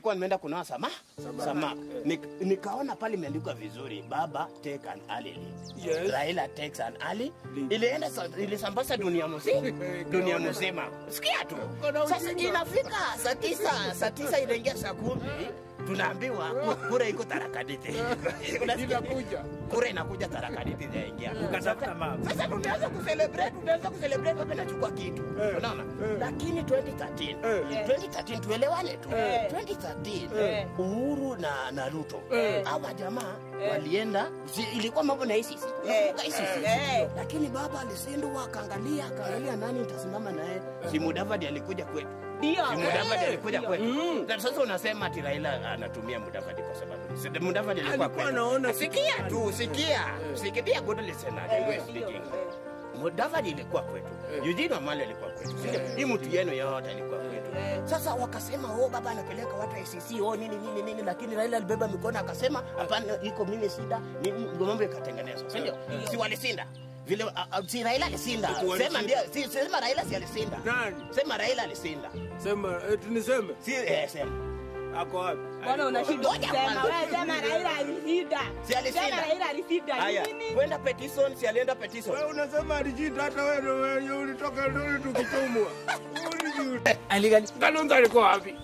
nilikuwa nimeenda kunoa sama samaki Nik, nikaona pale imeandikwa vizuri baba take an early leave. Yes. Raila takes an early Leave. ilienda sa- ilisambaza dunia mzima dunia mzima sikia tu Kuna sasa ujinga. inafika saa tisa saa tisa inaingia saa kumi tunaambiwa ku- kura iko tarakaditi Unasikia? Inakuja. kura inakuja tarakaditi inaingia Ukatafuta mama. sasa tumeanza kucelebrate tumeanza kucelebrate baba nachukua kitu Eh, unaona eh. lakini 2013 Eh. 2013 tuelewane tu Eh. 2013 Eh. Uhuru na na Ruto Eh. hawa jamaa walienda si, ilikuwa mambo na ICC Unakumbuka ICC Eh. lakini baba alisindwa akaangalia akaangalia nani nitasimama naye si Mudavadi alikuja kwetu Ndio. si Mudavadi Eh, alikuja ndio. kwetu Mm. na sasa unasema ati Raila anatumia Mudavadi kwa sababu si- Mudavadi alikuwa Alikuwa kwetu anaona sikia tu sikia sikia good listener Eh, you are ndio. speaking Mudavadi ilikuwa kwetu, Eh. Eugene Wamalwa alikuwa kwetu, si ndio? hii mtu yenu yote alikuwa kwetu. Eh. Sasa wakasema oh, baba anapeleka watu ICC oh, nini nini nini, lakini Raila alibeba mikono akasema hapana, iko mimi sida, nini, ndio mambo ikatengenezwa, si ndio? Si walisinda vile, a- a- si Raila alisinda, Walisinda. sema ndio, si sema Raila si alisinda, Nani? sema Raila alisinda, Sema eh, tuniseme si eh, sema ako wapi? Mbona unashindwa Ngoja kusema? kwanza. Wewe sema Raila alishinda. Si alishinda. Sema Raila alishinda. haya, Nini? kwenda petition, si alienda petition Wewe unasema alijita hata wewe ndio wenye ulitoka ndio tukitumwa. Ulijita. Aligali. Kalonzo alikuwa wapi?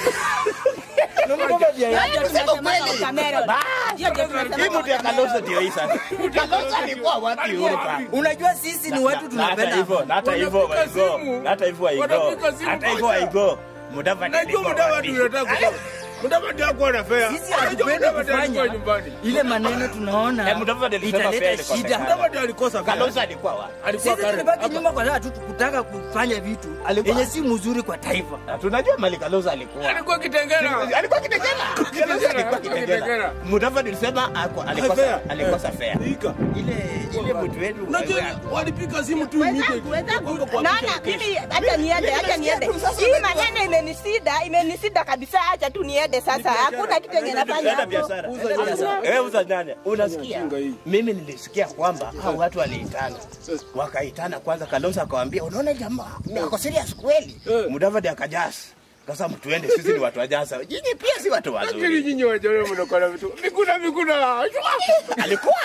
Hayo tunasema kweli. kwa Cameron. Bas. Hiyo ndio tunasema hii kwa mtu ya Cameron. Kalonzo ndio hii sasa. Kalonzo alikuwa wapi huko? Unajua sisi ni watu Na- na hata tunapenda hivyo na hata hivyo Wanapika waigo simu. na hata hivyo waigo Wanapika simu hata hivyo moja. waigo Mudavadi Najua alikuwa Mudavadi wapi? unataka kusema. Mudavadi hakuwa na fea. sisi Unajua hatupendi Mudavadi alikuwa kufanya nyumbani. ile maneno tunaona Eh, Mudavadi alisema fair italeta ilikosekana. shida. Mudavadi alikosa fea. Kalonzo alikuwa wapi? Alikuwa Sisi Karen. tulibaki Hapa. nyuma kwa sababu tu kutaka kufanya vitu Alikuwa- yenye si mzuri kwa taifa. Na tunajua mali Kalonzo alikuwa Alikuwa Kitengela. alikuwa Kitengela. Kalonzo alikuwa Kitengela. Kitengela. Mudavadi alisema ako- Fair. alikosa alikosa fair. Ika. Ile ile mtu wetu Unajua walipika simu tu imite. Wenzangu, wenzangu, Kwa- kwa- naona mimi hata niende, hata niende. Hii maneno imenisida, imenisida kabisa. Acha tu niende sasa. Hakuna kitu yenye nafanya Enda hapo. biashara. Uza Enda nyanya. biashara. Eh, uza nyanya. Unasikia? Ujinga hii. Mimi nilisikia kwamba hao watu waliitana. Wakaitana kwanza Kalonzo akawaambia, unaona jamaa, ni ako serious kweli. Eh. Mudavadi akajasa. Sasa mtuende sisi ni watu wajasa. Nyinyi pia si watu Lakini wazuri. nyinyi wajane mnakuwa na vitu. Mikuna mikuna. Alikuwa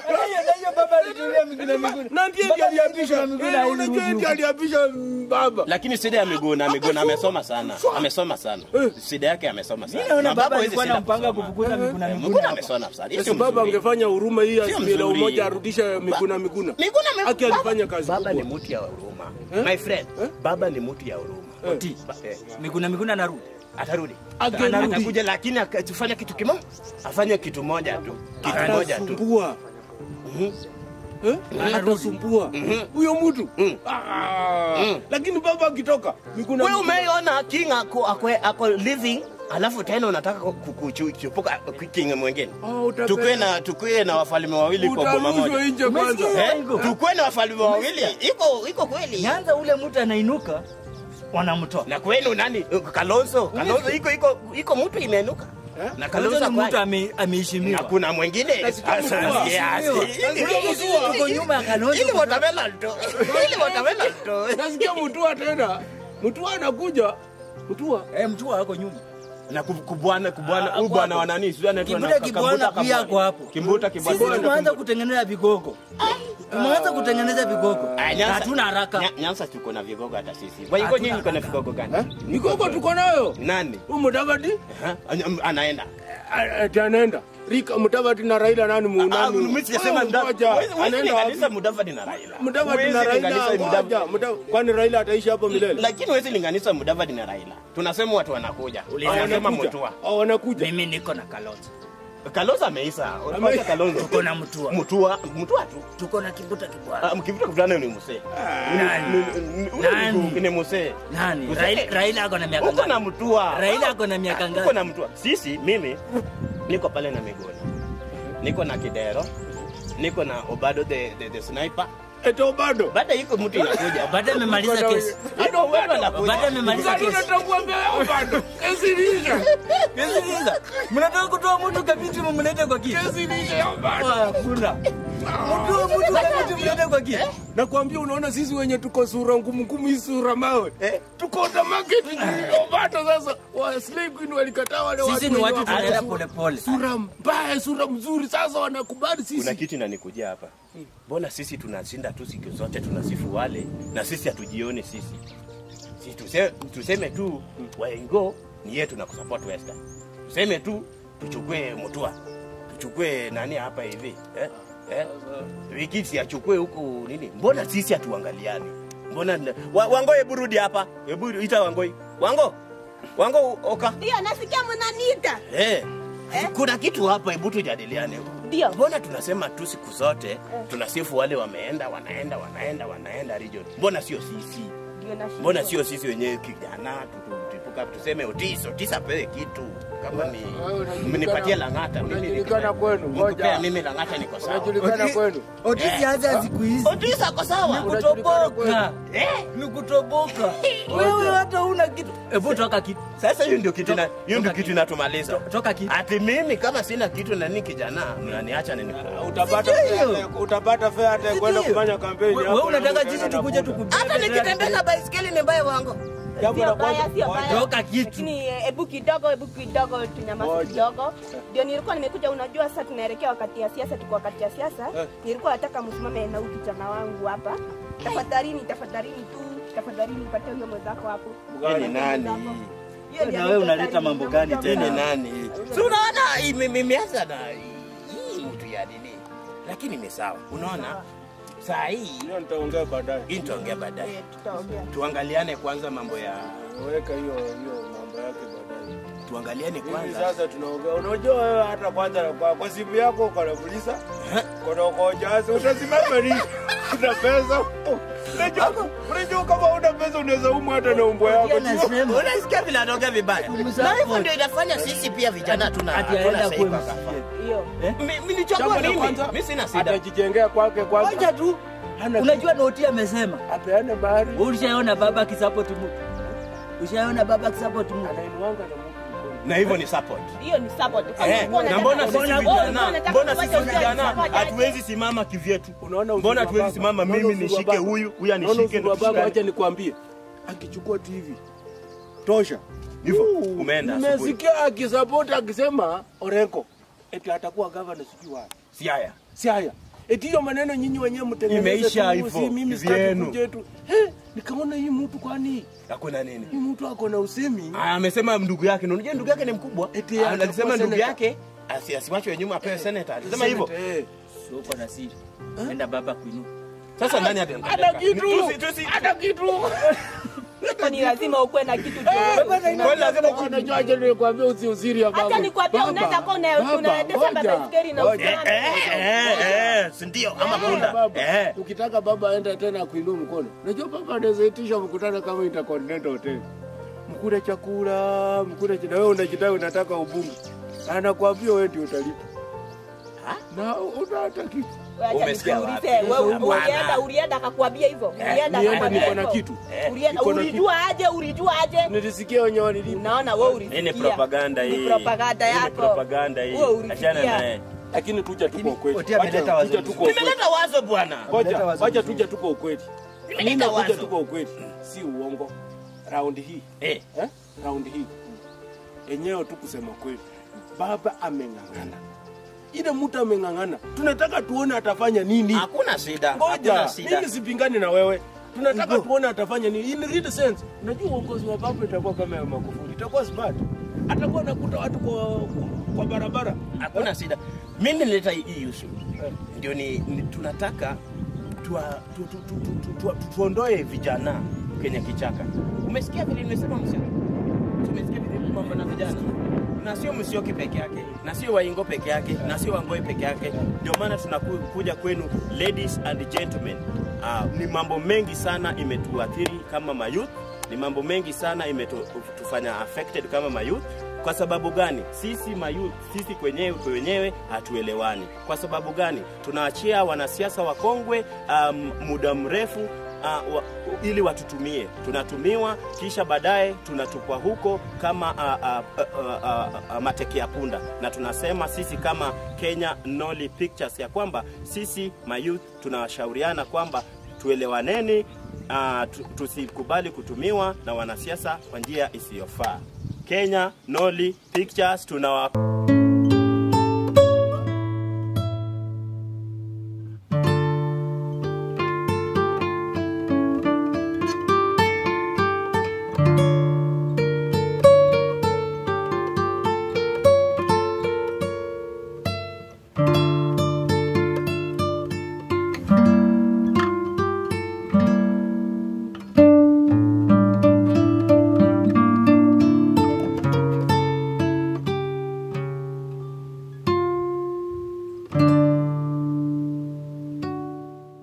Na ndiye ndiye aliapisha. Eh, Unajua ndiye aliapisha mm, baba. lakini shida ya Miguna, Miguna amesoma sana. Amesoma sana. Eh. Shida yake amesoma sana. Naona Na baba hawezi alikuwa shida anampanga kusoma. kufukuza Miguna Eh, Miguna Miguna hapa. amesoma sana. Hiyo Sasa sio baba mzuri. angefanya huruma hii Sio asimila mzuri. umoja arudishe Miguna Miguna. Miguna ame- Aki alifanya kazi Baba ni kubwa. mtu ya huruma. My friend, baba ni mtu ya huruma. Oti. Ba- eh, Miguna Miguna narudi. atarudi Atarudi. atakuja lakini akifanya kitu kimoja afanye kitu moja tu kitu moja tu Atasumbua. Mhm. Eh? Atasumbua. Huyo mtu. Mm. Ah. Mm. Lakini baba akitoka Miguna wewe Miguna. umeona king ako, ako, ako living alafu tena unataka ku- ku- kuchupuka king mwingine Ah, utapenda. tukue na tukue na wafalme wawili kwa boma Utarushwa moja nje kwanza. Umesikia? eh? tukue na wafalme wawili iko iko kweli Nyanza ule mtu anainuka wanamtoa. na kwenu nani Kalonzo Kalonzo iko iko iko mtu imeinuka na Kalonzo Kalonzo ni mtu kwa ame- na ameheshimiwa. kuna mwingine Nasikia Sasa, mvua. yes. Nasikia Uko nyuma ya Kalonzo. ili watermelon tu ili watermelon tu Nasikia Mutua tena. Mutua anakuja. Mutua. Eh, mtu wako nyuma. na kub- kubwana kubwana Ah, huyu hapo bwana hapo. wa nani sio anaitwa Kibuta na- Kibwana Kambuta pia Kabwana. ako hapo. Kimbuta Kibwana. Sisi tumeanza kutengeneza vigogo. Tumeanza kutengeneza vigogo. Ah, Na Nyanza- hatuna haraka. Nya- Nyanza tuko na vigogo hata sisi. Waingo Hatuna nyinyi mko na haraka. vigogo gani? Mikoko tuko nayo. Nani? Huyu Mudavadi Ha? Ana- Anaenda. a- ati anaenda. Rika Mudavadi na Raila nani Ah, muunani? mimi sijasema Wewe nda- ngoja. Huwezi- huwezi Anaenda linganisha wapi? Mudavadi na Raila. Mudavadi Huwezi na Raila linganisha Mudavadi- ngoja. Muda- Kwani Raila ataishi hapo milele? Lakini huwezi linganisha Mudavadi na Raila. Tunasema watu wanakuja. Unasema Wanakuja. Mutua. Oh, wanakuja. Mimi niko na Kalonzo. Kalonzo ameisha. Unapata Kalonzo. Tuko na Mutua. Mutua, Mutua tu. Tuko na Kibuta Kibwana. Ah, mkivuta kutana ni msee. Nani? Ni- ni- huyo Nani? ni- Ni msee. Nani? Mzee. Raila Raila ako na miaka Uko na ngapi? Mutua. Raila ako na miaka Uko ngapi? na Mutua. Sisi mimi niko pale na Migoni. Niko na Kidero. Niko na Obado the, the, the sniper. Eto bado. Baada iko mtu inakuja. Baada amemaliza kesi. Hata Obado anakuja. Baada amemaliza Bado kesi. natambua mbele yao bado. Kesi ilisha. Kesi niza. Mnataka kutoa mtu kabiti mumlete kwa kiti. Kesi ilisha yao bado. Ah, Hakuna. Mtu mtu kama tumlete kwa kiti. Nakwambia, unaona sisi wenye tuko sura ngumu ngumu, hii sura mawe Eh. tuko na market bata. Sasa wa slave queen walikataa wale Sisi ni wenye watu wako na tunaenda sura- pole pole. sura mbaya, sura mzuri. Sasa wanakubali kuna sisi. kitu inanikujia hapa mbona sisi tunashinda tu siku zote tunasifu wale na sisi hatujioni sisi si tuse, tuseme tu waingo ni yetu na kusupport western tuseme tu tuchukue mutua tuchukue nani hapa hivi eh? Eh? wikisi achukue huku nini mbona sisi hatuangaliani mbona wa, wango hebu rudi hapa hebu ita wangoi wango wango oka Ndio nasikia mnaniita. eh. kuna kitu hapa hebu tujadiliane Ndio. mbona tunasema tu siku zote tunasifu wale wameenda wanaenda wanaenda wanaenda region mbona sio sisi Ndio nashindwa. mbona sio sisi wenyewe kijana tu- tu- tuipuka tuseme otis otis apewe kitu kama ni Wewe unajulikana- mnipatie lang'ata mimi unajulikana niko- kwenu, ngoja. mkipea mimi lang'ata niko sawa Unajulikana kwenu. Otisi haza siku hizi. otis ako sawa Ni Unajulikana kutoboka. eh Ni kutoboka. Wewe hata una kitu. Hebu toka kitu. sasa hiyo ndio kitu na hiyo ndio Toka kitu kitu. inatumaliza To- Toka kitu. ati mimi kama sina kitu na ni kijana mnaniacha nini Utapata Sijui hiyo. fare- utapata fare hata ya kwenda Sijui. kufanya kampeni. Wewe hapo unataka na sisi utaenda tukuje na tukubebe. hata nikitembeza baiskeli ni mbaya wangu Jambo la Sio baya, kwanza- sio ngoja. baya. Toka kitu. Lakini eh, hebu kidogo, hebu kidogo tunyamaze Ngoja. kidogo. Ndio nilikuwa nimekuja, unajua sasa tunaelekea wakati ya siasa, tuko wakati ya siasa. Eh. Nilikuwa nataka msimame na huyu kijana wangu hapa. Tafadhalini, tafadhalini tu, tafadhalini patie huyo mwenzako hapo. Yeye ni nani Hiyo ndio Na wewe unaleta tafadhali, mambo gani nakuja tena? Yeye ni mama. nani si unaona ime- imeanza na hii mtu ya nini lakini ni sawa unaona saa hii Hiyo nitaongea baadaye. hii nitaongea baadaye Eh, tutaongea. tuangaliane kwanza mambo ya Weka hiyo hiyo mambo yake baadaye. tuangaliane Hivi kwanza sasa tunaongea. Unajua wewe hata kwanza kwa, kwa simu yako uko na fulisa. Kuna uko jazi utasimama ni una pesa. Unajua unajua kama una pesa unaweza umwa hata na umbo yako. Pia nasema. unasikia vile anaongea vibaya Tumsapoti. na hivyo ndio inafanya sisi pia vijana tuna Ati aenda hatuna kuwe saiba kafa. msikie. Hiyo. Mi- mi nichagua Jambo la mimi kwanza, mimi sina shida Atajijengea kwake kwanza. Ngoja tu. Hana Unajua Noti amesema. apeane bahari. Wewe Ulishaona baba akisupport mtu. Ushaona baba akisupport mtu. Anainuanga na mtu mkono. na hivyo ni support Hiyo ni support. Kama Eh, ulikuwa na unataka- mbona sisi Mbona- mbona vijana unataka mbona kuwacha sisi ujue vijana support aje? hatuwezi simama kivyetu Unaona uzuri mbona wa hatuwezi baba? simama Unaona mimi uzuri wa nishike baba? huyu huyu Unaona anishike uzuri wa baba, tushikane. acha nikwambie. Akichukua TV tosha. Hivyo, Uh, umeenda asubuhi. Nimesikia akisapoti akisema Orengo eti atakuwa gavana sijui wapi. si haya Si haya. Eti hiyo maneno nyinyi wenyewe mtengeneze. Imeisha tu, hivyo, si mimi sitaki vyenu. kuja tu. Eh, nikaona hii mtu kwani hakuna nini hii mtu ako na usemi. Ah, amesema ndugu yake na unajua ndugu yake ni mkubwa Eti Ah, atakuwa alisema ndugu senator. yake asi- asiwachwe nyuma apewe senator alisema hivyo Eh. So uko na siri. Enda baba kuinua. sasa nani Hata atampeleka kitu. Tusi- tusi- Hata kitu. Hapo ni lazima ukuwe na kitu juu. Kwani lazima ku- Unajua aje nikwambia usiuziri ya baba. Hata nikwambia Baba, unaweza kuwa una- baba, unaendesha ngoja. baiskeli na Ngoja. Eh, usimame. eh, eh, eh, si ndio ama punda Baba, eh ukitaka baba aenda tena kuinua mkono, unajua baba anaweza itisha mkutano kama Intercontinental Hotel, mkule chakula, mkule chakula, wewe unajidai unataka ubunge, anakuambia wewe ndio utalipa Ha? na una hata kitu. Acha Umesikia nikuulize, wapi? wewe Bwana. ulienda ulienda akakwambia hivyo? Ulienda Nienda akakwambia niko na hivyo? kitu, Ulienda Niko na ulijua aje? Ulijua aje? nilisikia wenye walilipa, Unaona wewe hii ulisikia. ni propaganda hii Ni propaganda Hii ni yako. propaganda hii Wewe ulisikia. achana naye lakini tuja tuko ukweli, Oti ameleta Wacha- wazo tuja tuko ukweli. nimeleta wazo bwana Ngoja, Ameleta wazo wacha mzuri. tuja tuko ukweli, Nimeleta mimi nakuja wazo. tuko ukweli, si uongo. Raundi hii eh eh? raundi hii enyewe tu kusema kweli, baba ameng'ang'ana, ile mtu ameng'ang'ana, tunataka tuone atafanya nini. hakuna shida Ngoja, hakuna shida mimi sipingani na wewe, tunataka tuone atafanya nini in real sense. Unajua uongozi wa baba itakuwa kama ya Magufuli, itakuwa smart, atakuwa anakuta watu kwa, kwa, kwa barabara. hakuna shida mimi nileta hii hii issue Eh. ndio ni, ni tunataka tuwa- tu- tu- tu- tu- tu- tu- tu- tuondoe vijana kwenye kichaka umesikia vile nimesema msio tumesikia vile mambo na vijana na sio msioki peke yake na sio waingo peke yake na sio wangoi peke yake ndio maana tunakuja kwenu ladies and gentlemen uh, ni mambo mengi sana imetuathiri kama mayouth ni mambo mengi sana imetufanya affected kama mayouth kwa sababu gani sisi mayouth sisi kwenyewe kwa wenyewe hatuelewani kwa sababu gani tunaachia wanasiasa wakongwe um, muda mrefu uh, wa, ili watutumie. Tunatumiwa kisha baadaye tunatupwa huko kama uh, uh, uh, uh, uh, mateke ya punda, na tunasema sisi kama Kenya Nolly Pictures ya kwamba sisi mayouth tunawashauriana kwamba tuelewaneni, uh, tu- tusikubali kutumiwa na wanasiasa kwa njia isiyofaa. Kenya Nolly Pictures tunawa